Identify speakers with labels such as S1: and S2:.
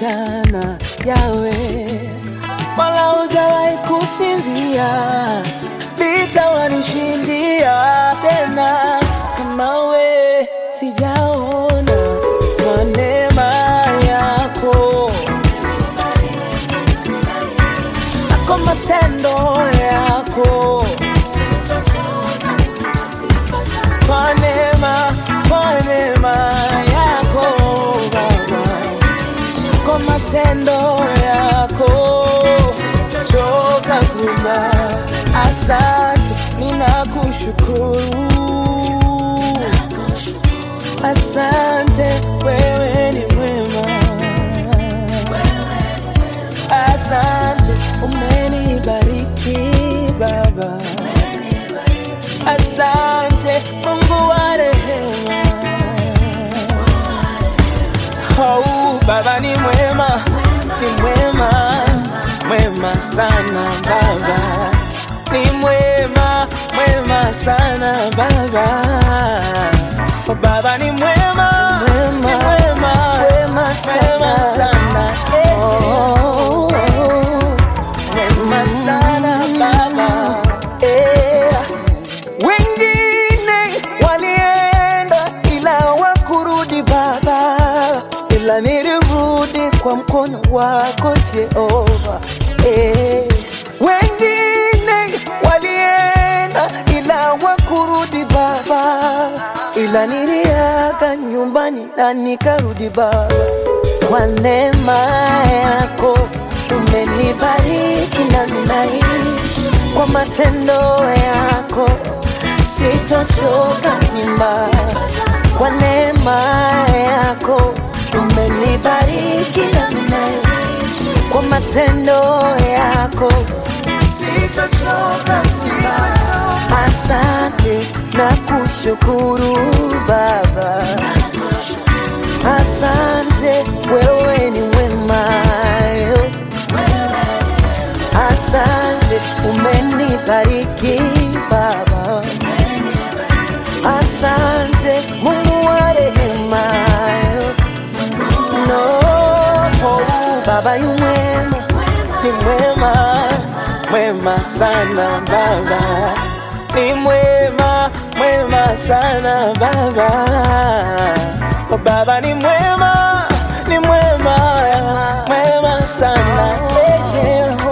S1: mchana yawe wala hujawahi kusinzia, vita wanishindia tena kama we sijaona kwa neema yako na kwa matendo yako kwa neema, kwa neema yako Baba, kwa matendo yako choka kuna. Asante, ninakushukuru. Asante, wewe ni mwema. Asante, umenibariki Baba. Asante Mungu wa rehema. Oh, Baba ni mwema, ni mwema, mwema sana Baba, ni mwema, mwema sana Baba. Oh, Baba ni mwema, ni mwema, mwema sana, eh. Oh, mwema sana Baba, eh. Wengine walienda ila wakurudi Baba, ila nilirudi kwa mkono wako Jehova. Eh. Wengine walienda ila wakurudi Baba, ila niliaga nyumbani na nikarudi Baba, kwa neema yako umenibariki na ninaishi kwa matendo yako sitochoka nyuma kwa neema yako umenibariki na ninaishi kwa matendo yako sitochoka nyuma asante na kushukuru baba asante wewe ni mwema yo. asante umenibariki baba Asante Mungu wa rehema, no oh, Baba yu mwema, ni mwema, mwema sana Baba, ni mwema, mwema sana Baba, oh, Baba ni mwema, ni mwema, mwema sana eh, yeah.